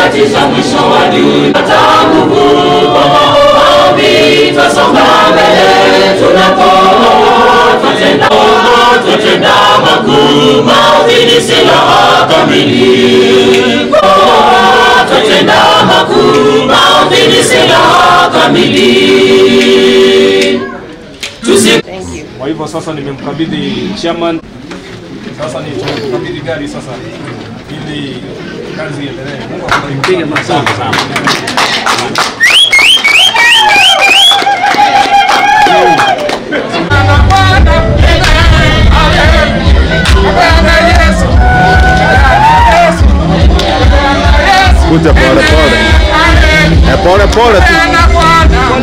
nyakati za mwisho wa dunia tanguvu maombi twasonga mbele tunapo twatenda twatenda makuu maombi ni silaha kamili twatenda makuu maombi ni silaha kamili tusi Kwa hivyo sasa nimemkabidhi chairman, sasa ni tumekabidhi gari sasa ili kazi iendelee. Mungu akubariki. Asante sana. Kuja pole pole. Eh, pole pole tu.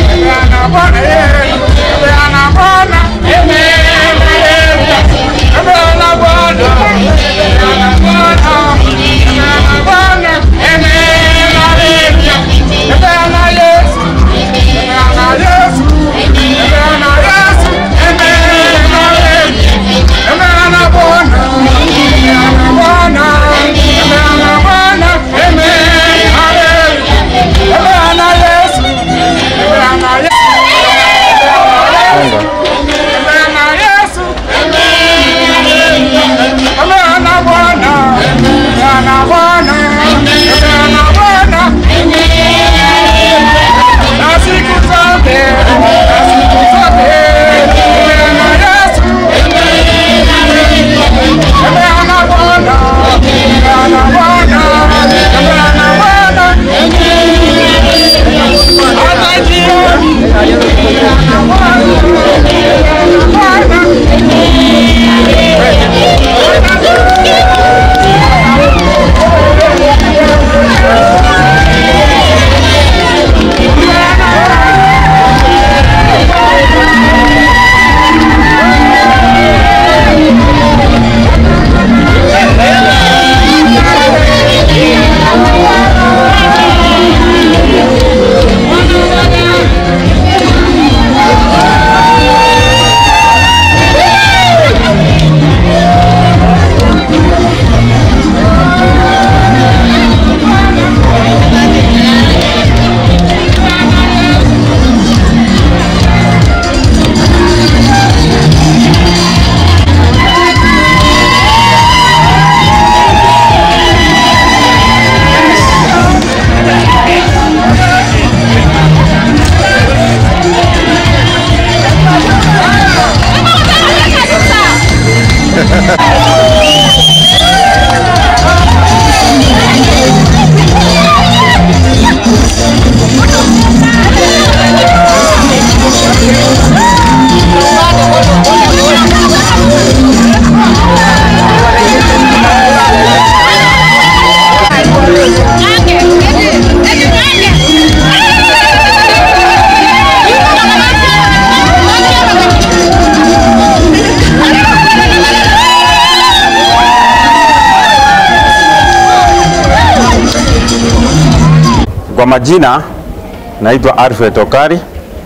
Kwa majina naitwa Alfred Okari.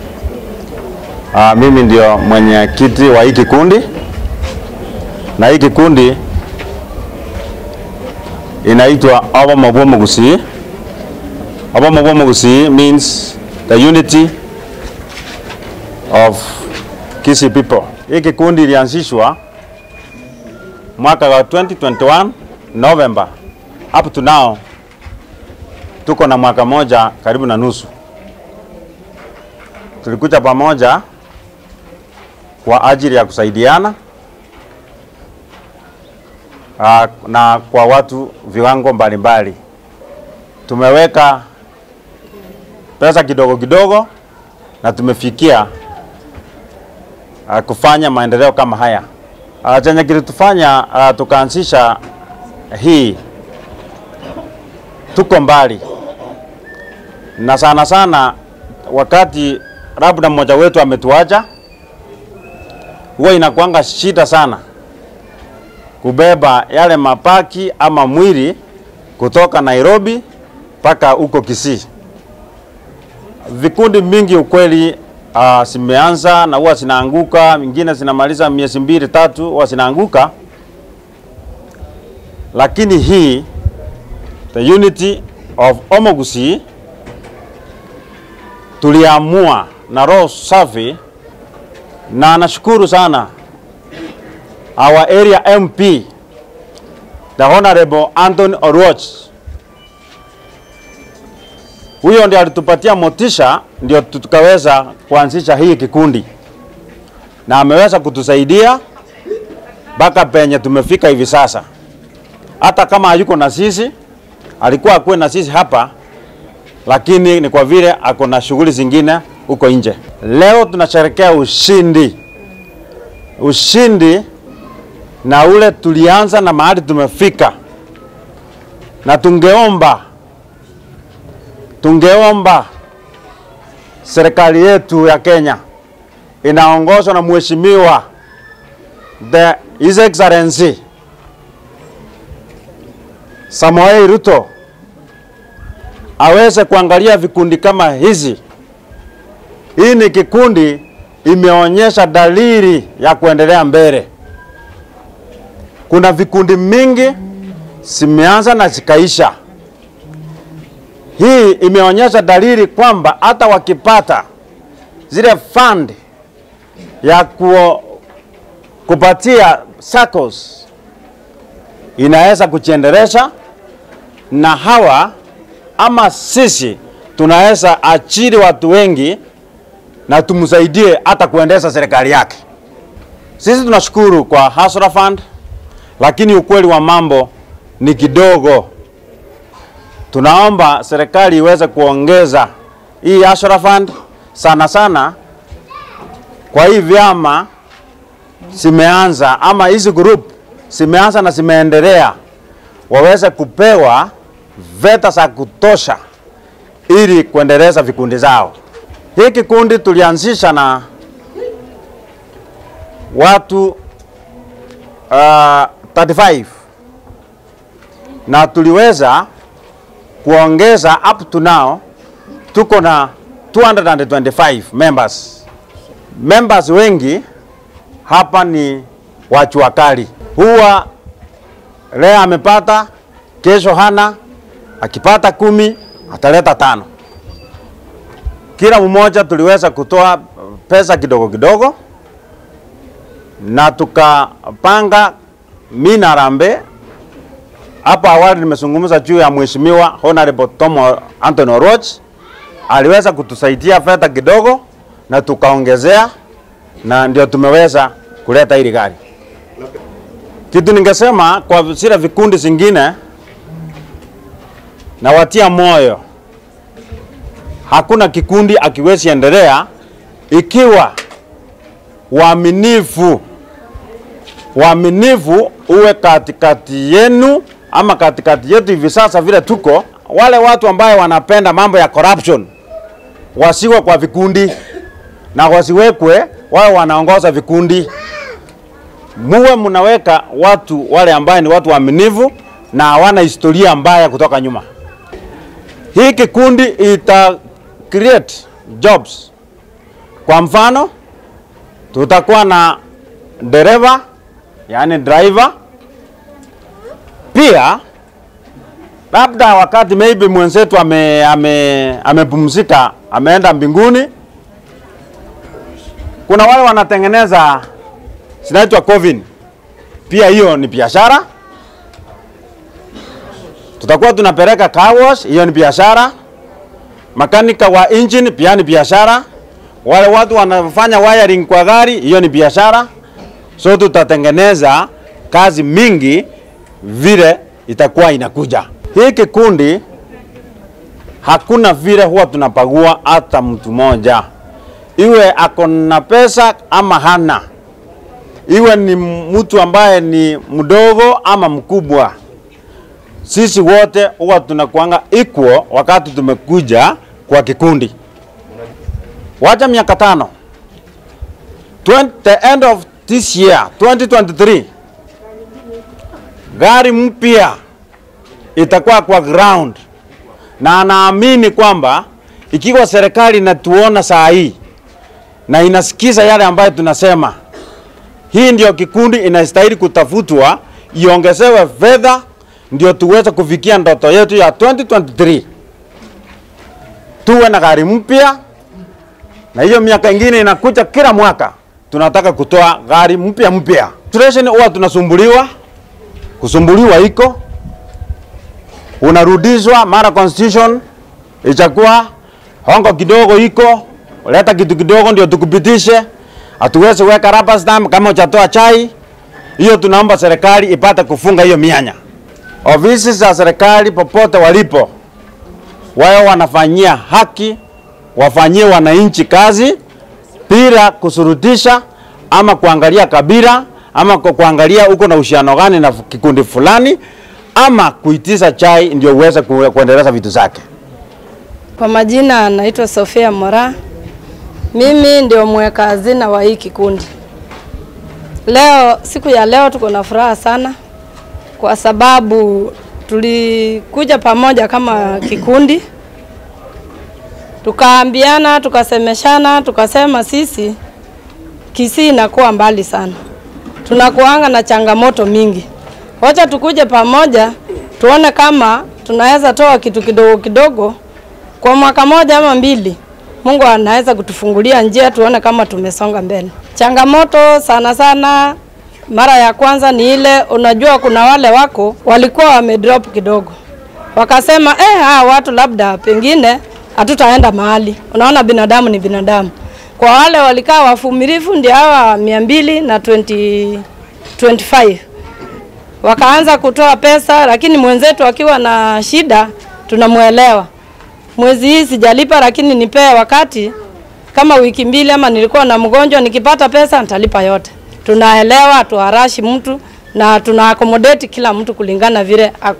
Aa, mimi ndio mwenyekiti wa hii kikundi na hii kikundi inaitwa Abamobomo Gusii. Abamobomo Gusii means the unity of Kisii people. Hii kikundi ilianzishwa mwaka wa 2021 November. Up to now tuko na mwaka moja karibu na nusu. Tulikuja pamoja kwa ajili ya kusaidiana aa, na kwa watu viwango mbalimbali. Tumeweka pesa kidogo kidogo na tumefikia aa, kufanya maendeleo kama haya. Aa, Chenye kilitufanya aa, tukaanzisha hii, tuko mbali na sana sana wakati labda mmoja wetu ametuacha, huwa inakuanga shida sana kubeba yale mapaki ama mwili kutoka Nairobi mpaka huko Kisii. Vikundi mingi ukweli uh, zimeanza na huwa zinaanguka, mingine zinamaliza miezi mbili tatu, huwa zinaanguka, lakini hii the unity of Omogusi tuliamua na roho safi, na nashukuru sana our area MP the Honorable Anthony Oruoch. Huyo ndiye alitupatia motisha, ndio tukaweza kuanzisha hii kikundi, na ameweza kutusaidia mpaka penye tumefika hivi sasa. Hata kama hayuko na sisi, alikuwa akuwe na sisi hapa, lakini ni kwa vile ako na shughuli zingine huko nje. Leo tunasherekea ushindi, ushindi na ule tulianza na mahali tumefika, na tungeomba tungeomba serikali yetu ya Kenya inaongozwa na mheshimiwa the His Excellency Samoei Ruto aweze kuangalia vikundi kama hizi. Hii ni kikundi imeonyesha dalili ya kuendelea mbele. Kuna vikundi mingi zimeanza na zikaisha. Hii imeonyesha dalili kwamba hata wakipata zile fund ya ku, kupatia SACCOS inaweza kujiendelesha, na hawa ama sisi tunaweza achiri watu wengi na tumsaidie hata kuendesha serikali yake. Sisi tunashukuru kwa Hasra Fund, lakini ukweli wa mambo ni kidogo. Tunaomba serikali iweze kuongeza hii Hasra Fund sana sana kwa hii vyama zimeanza ama hizi group zimeanza na zimeendelea, waweze kupewa veta za kutosha ili kuendeleza vikundi zao. Hii kikundi tulianzisha na watu uh, 35 na tuliweza kuongeza up to now tuko na 225 members. Members wengi hapa ni wachua kali, huwa leo amepata, kesho hana, akipata kumi ataleta tano. Kila mmoja tuliweza kutoa pesa kidogo kidogo, na tukapanga mina harambee. Hapo awali nimezungumza juu ya mheshimiwa Honorable Tom Anthony Oroch, aliweza kutusaidia fedha kidogo na tukaongezea, na ndio tumeweza kuleta hili gari. Kitu ningesema kwa zile vikundi zingine, na watia moyo, hakuna kikundi akiwezi endelea ikiwa uaminifu uaminifu uwe katikati yenu ama katikati yetu hivi sasa vile tuko, wale watu ambaye wanapenda mambo ya corruption wasiwe kwa vikundi na wasiwekwe wao wanaongoza vikundi. Muwe mnaweka watu wale ambaye ni watu waaminifu na hawana historia mbaya kutoka nyuma. Hii kikundi ita create jobs. Kwa mfano, tutakuwa na dereva yani driver. Pia labda wakati maybe mwenzetu ame, ame, amepumzika ameenda mbinguni, kuna wale wanatengeneza zinaitwa coven, pia hiyo ni biashara. Tutakuwa tunapeleka car wash, hiyo ni biashara. Makanika wa engine pia ni biashara. Wale watu wanafanya wiring kwa gari, hiyo ni biashara. So tutatengeneza kazi mingi vile itakuwa inakuja. Hii kikundi hakuna vile huwa tunapagua hata mtu mmoja, iwe ako na pesa ama hana, iwe ni mtu ambaye ni mdogo ama mkubwa, sisi wote huwa tunakuanga equal wakati tumekuja kwa kikundi. Wacha miaka tano 20, the end of this year 2023 gari mpya itakuwa kwa ground, na anaamini kwamba ikiwa serikali inatuona saa hii na inasikiza yale ambayo tunasema, hii ndio kikundi inastahili kutafutwa, iongezewe fedha ndio tuweze kufikia ndoto yetu ya 2023 tuwe na gari mpya, na hiyo miaka ingine inakuja kila mwaka tunataka kutoa gari mpya mpya. Administration huwa tunasumbuliwa, kusumbuliwa iko unarudishwa mara constitution ichakuwa hongo kidogo iko leta kitu kidogo ndio tukupitishe, hatuwezi weka rubber stamp kama uchatoa chai. Hiyo tunaomba serikali ipate kufunga hiyo mianya. Ofisi za serikali popote walipo, wao wanafanyia haki, wafanyie wananchi kazi bila kusurutisha ama kuangalia kabila ama ku- kuangalia uko na uhusiano gani na kikundi fulani ama kuitisha chai ndio uweze ku- kuendeleza vitu zake. Kwa majina naitwa Sofia Mora. Mimi ndio mweka hazina wa hii kikundi. Leo, siku ya leo tuko na furaha sana kwa sababu tulikuja pamoja kama kikundi, tukaambiana, tukasemeshana, tukasema sisi Kisii inakuwa mbali sana, tunakuanga na changamoto mingi. Wacha tukuje pamoja, tuone kama tunaweza toa kitu kidogo kidogo kwa mwaka moja ama mbili, Mungu anaweza kutufungulia njia, tuone kama tumesonga mbele. Changamoto sana sana, mara ya kwanza ni ile, unajua kuna wale wako walikuwa wamedrop kidogo, wakasema eh, hawa watu labda pengine hatutaenda mahali. Unaona, binadamu ni binadamu. Kwa wale walikaa wavumilivu, ndio hawa mia mbili na 20, 25 wakaanza kutoa pesa, lakini mwenzetu akiwa na shida tunamwelewa mwezi hii sijalipa, lakini nipee wakati kama wiki mbili, ama nilikuwa na mgonjwa, nikipata pesa nitalipa yote. Tunaelewa, tuharashi mtu na tuna accommodate kila mtu kulingana vile ako.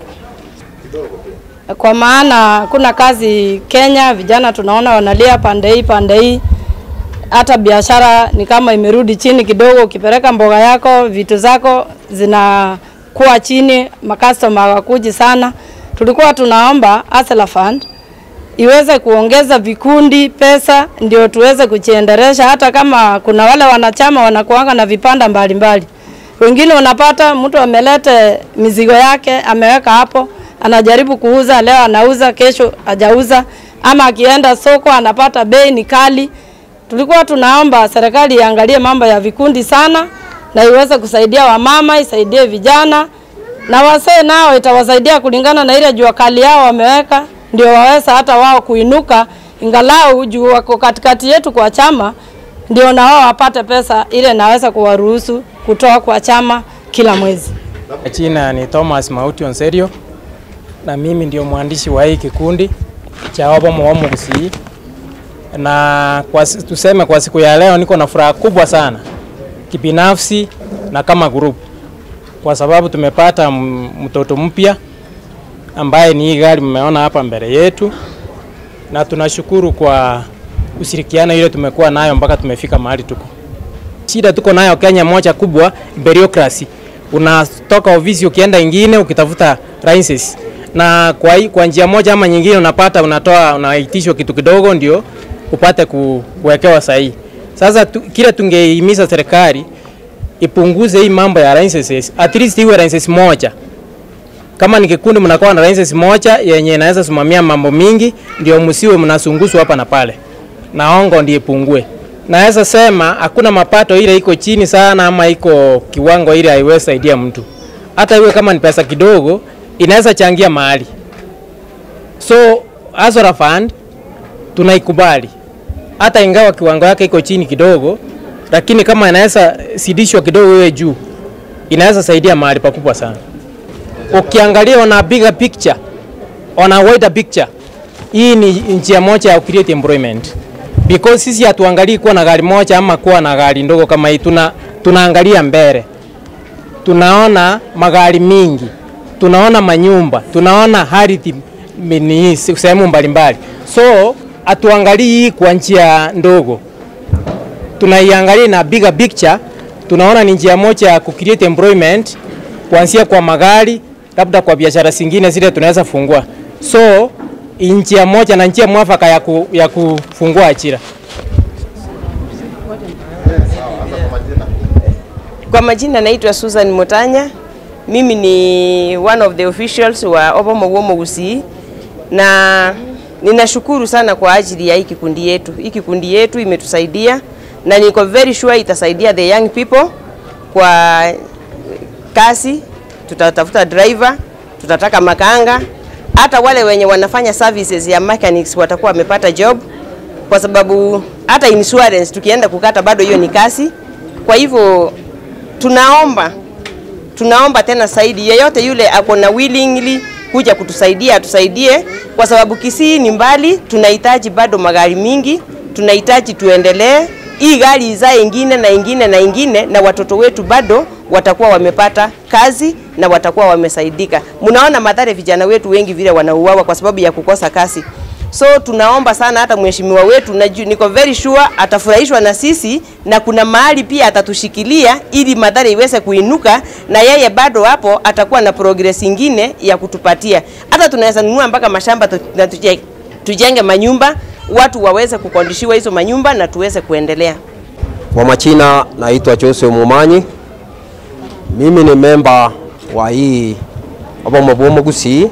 Kwa maana kuna kazi Kenya, vijana tunaona wanalia pande hii pande hii, hata biashara ni kama imerudi chini kidogo. Ukipeleka mboga yako, vitu zako zinakuwa chini, makastoma hawakuji sana. Tulikuwa tunaomba Hustler Fund iweze kuongeza vikundi pesa ndio tuweze kujiendelesha. Hata kama kuna wale wanachama wanakuanga na vipanda mbalimbali, wengine unapata mtu amelete mizigo yake ameweka hapo, anajaribu kuuza, leo anauza, kesho hajauza, ama akienda soko anapata bei ni kali. Tulikuwa tunaomba serikali iangalie mambo ya vikundi sana na iweze kusaidia wamama, isaidie vijana na wasee nao itawasaidia kulingana na ile jua kali yao wameweka, ndio waweza hata wao kuinuka, ingalau juu wako katikati yetu kwa chama, ndio na wao wapate pesa ile naweza kuwaruhusu kutoa kwa chama kila mwezi. Jina ni Thomas Mauti Onserio na mimi ndio mwandishi wa hii kikundi cha Wabomo Wamu Gusii, na kwa, si- tuseme kwa siku ya leo niko na furaha kubwa sana kibinafsi na kama group, kwa sababu tumepata m- mtoto mpya ambaye ni hii gari mmeona hapa mbele yetu, na tunashukuru kwa ushirikiano ile tumekuwa nayo mpaka tumefika mahali tuko. Shida tuko nayo Kenya moja kubwa, bureaucracy. Unatoka ofisi ukienda ingine ukitafuta license, na kwa, hii- kwa njia moja ama nyingine unapata unatoa unaitishwa kitu kidogo ndio upate ku, kuwekewa sahihi. Sasa tu, kile tungehimiza serikali ipunguze hii mambo ya licenses, at least iwe license moja kama ni kikundi mnakuwa na license moja yenye inaweza simamia mambo mingi, ndio msiwe mnasunguswa hapa na pale, na ongo ndiye pungue. Naweza sema hakuna mapato ile iko chini sana ama iko kiwango ile haiwezi saidia mtu, hata iwe kama ni pesa kidogo inaweza changia mahali. So Azora Fund tunaikubali hata ingawa kiwango yake iko chini kidogo, lakini kama inaweza sidishwa kidogo iwe juu, inaweza saidia mahali pakubwa sana ukiangalia on a bigger picture, on a wider picture, hii ni njia moja ya create employment because sisi hatuangalii kuwa na gari moja ama kuwa na gari ndogo kama hii, tuna tunaangalia mbele, tunaona magari mingi, tunaona manyumba, tunaona ardhi ni sehemu mbalimbali, so hatuangalii hii kwa njia ndogo, tunaiangalia na bigger picture, tunaona ni njia moja ya kucreate employment kuanzia kwa magari, labda kwa biashara zingine zile tunaweza fungua. So njia moja na njia mwafaka ya, ku, ya kufungua ajira. Kwa majina naitwa Susan Mutanya. Mimi ni one of the officials wa Obomo Womo Gusii na ninashukuru sana kwa ajili ya hii kikundi yetu. Hii kikundi yetu imetusaidia na niko very sure itasaidia the young people kwa kazi. Tutatafuta driver, tutataka makanga, hata wale wenye wanafanya services ya mechanics watakuwa wamepata job, kwa sababu hata insurance tukienda kukata bado hiyo ni kazi. Kwa hivyo tunaomba tunaomba tena zaidi, yeyote yule ako na willingly kuja kutusaidia atusaidie, kwa sababu Kisii ni mbali, tunahitaji bado magari mingi, tunahitaji tuendelee hii gari izae ingine na ingine na ingine, na watoto wetu bado watakuwa wamepata kazi na watakuwa wamesaidika. Mnaona madhara vijana wetu wengi vile wanauawa kwa sababu ya kukosa kazi. So tunaomba sana hata mheshimiwa wetu na niko very sure atafurahishwa na sisi na kuna mahali pia atatushikilia ili madhara iweze kuinuka na yeye bado hapo atakuwa na progress ingine ya kutupatia. Hata tunaweza nunua mpaka mashamba tu, na tuje, tujenge manyumba watu waweze kukondishiwa hizo manyumba na tuweze kuendelea. Kwa majina naitwa Jose Mumanyi. Mimi ni memba wa hii Obomo Bomo Gusii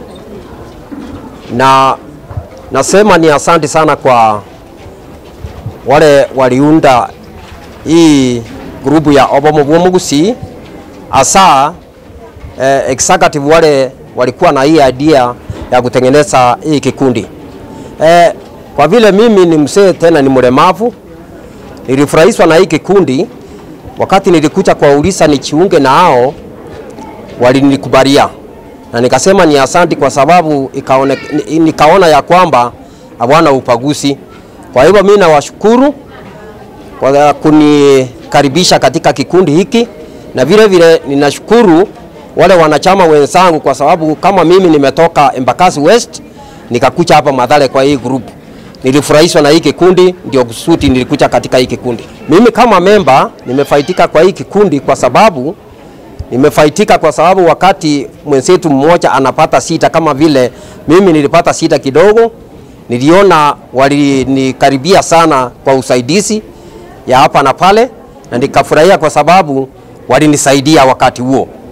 na nasema ni asante sana kwa wale waliunda hii grupu ya Obomo Bomo Gusii, hasa eh, executive wale walikuwa na hii idea ya kutengeneza hii kikundi eh, kwa vile mimi ni mzee tena ni mlemavu, nilifurahishwa na hii kikundi. Wakati nilikuja kwa ulisa nichiunge na hao, walinikubalia na nikasema ni asanti kwa sababu ikaone, ni- nikaona ya kwamba hawana upaguzi. Kwa hivyo mimi nawashukuru kwa kunikaribisha katika kikundi hiki, na vile vile ninashukuru wale wanachama wenzangu, kwa sababu kama mimi nimetoka Embakasi West nikakuja hapa Mathare kwa hii group. Nilifurahishwa na hii kikundi, ndio kusudi nilikuja katika hii kikundi. Mimi kama memba nimefaitika kwa hii kikundi kwa sababu nimefaitika kwa sababu wakati mwenzetu mmoja anapata sita kama vile mimi nilipata sita kidogo, niliona walinikaribia sana kwa usaidizi ya hapa na pale, na nikafurahia kwa sababu walinisaidia wakati huo.